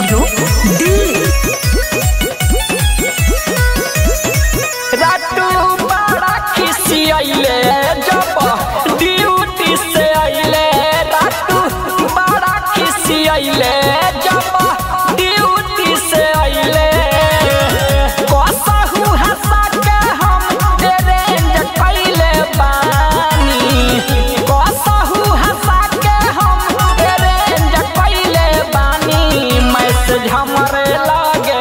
studio Delhi रातू बड़ा खिसियले जब ड्यूटी से अइले रातू बड़ा खिसियले जब ड्यूटी से अइले कसहु हंसा के हम अरेंज कइले बानी कसहु हंसा के हम अरेंज कइले बानी मैसेज हमरे लागे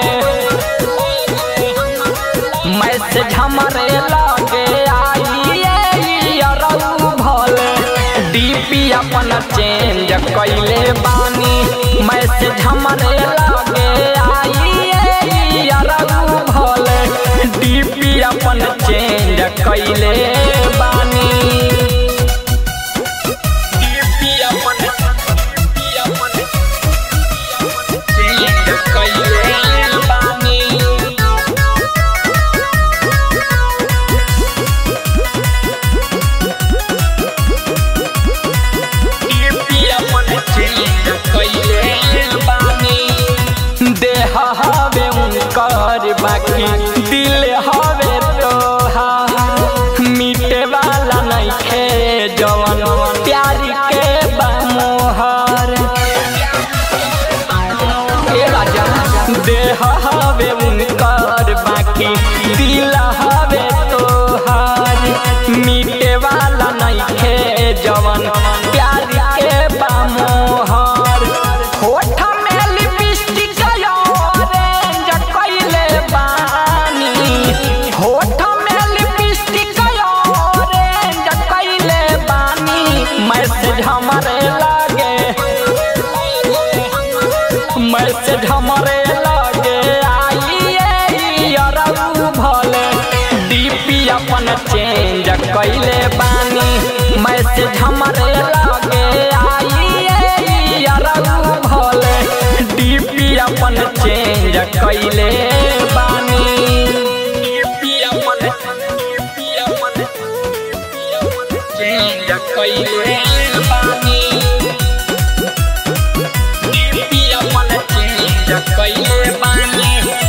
मैसेज हमरे लगे आइए अरऊ भले डीपी अपन चेंज कैले बानी मैसेज हमरे लगे आइए अरऊ भले डीपी अपन चेंज कैले बानी डीपी अपन डीपी अपन चेंज कैले बानी देह हवे उनकर बाकी दिल हवे तोहा मिटे वाला नहीं खे जवन प्यार के बामोहर ए राजा देह हवे उनकर बाकी दिल हवे तोहार मिटे वाला नहीं खे जवन प्यार के बामोहर होठ में लिपस्टिक ऑरेंज कइले बानी होठ में लिपस्टिक ऑरेंज कइले बानी मैसेज हमरे लागे मैसेज हमरे लागे आइए अरऊ भले डीपी अपन चेंज कइले बानी मैसेज हमरे लागे आइए अरऊ भले डीपी अपन चेंज कइले बानी डीपी अपन डीपी अपन चेंज कइले बानी डीपी अपन चेंज कइले बानी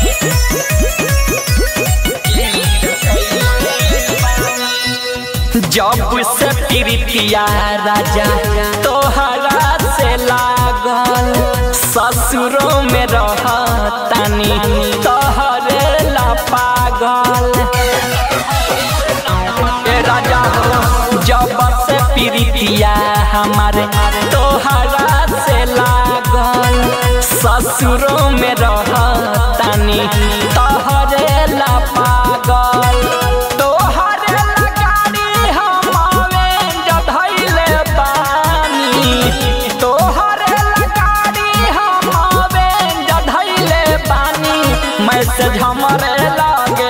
जब से प्रीतिया राजा तोहरा से लागल ससुरों में रहतानी तोहरे ला पागल ए राजा हो जब से प्रीतिया हमारे तोहरा से लागल ससुरों में रहतानी तोहरे ला पागल तोहरे ला गाड़ी हम अवेंज धइले बानी तोहरे ला गाड़ी हम अवेंज धइले बानी मैसेज हमरे लागे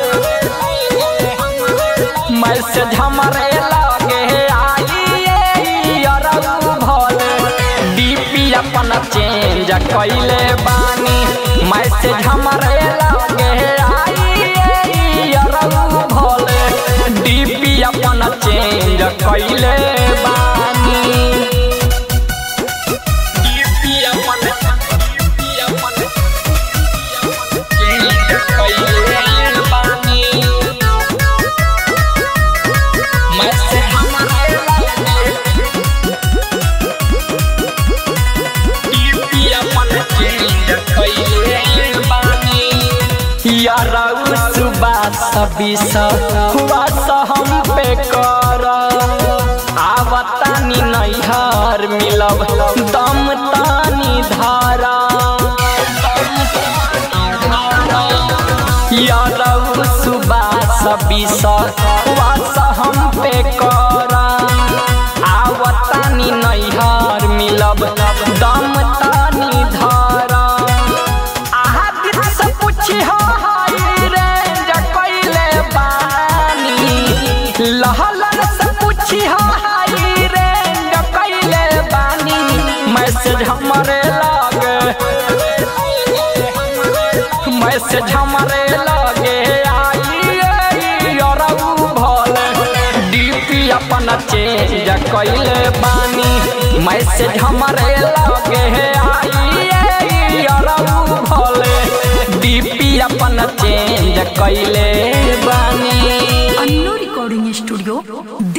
मैसेज हमरे लागे आइए अरऊ भले डीपी अपन चेंज कइले बानी मैसेज हमरे लागे आइए अरऊ भले डीपी अपन चेंज कइले बानी डीपी अपन डीपी अपन चेंज कइले बानी मैसेज हमरे लागे डीपी अपन चेंज कइले बानी याराउ सुबह सबीस हुआ हम पे कर आवतानी नैहर मिलब दम तानी धारा याराउ सुबह सबीस हुआ हम पे कर आवतानी नैहर मिलब दम तानी धारा आहा दिल से पूछी हो हाय रेंज कइले बानी लहलन से पूछी हो हाय रेंज कइले बानी मैसेज हमरे लागे मैसेज हमरे लागे आइए अरऊ भले डीपी अपन चेंज कइले बानी मैसेज हमरे लगे आइए अरऊ अपन चेंज कैले बानी अन्नू रिकॉर्डिंग स्टूडियो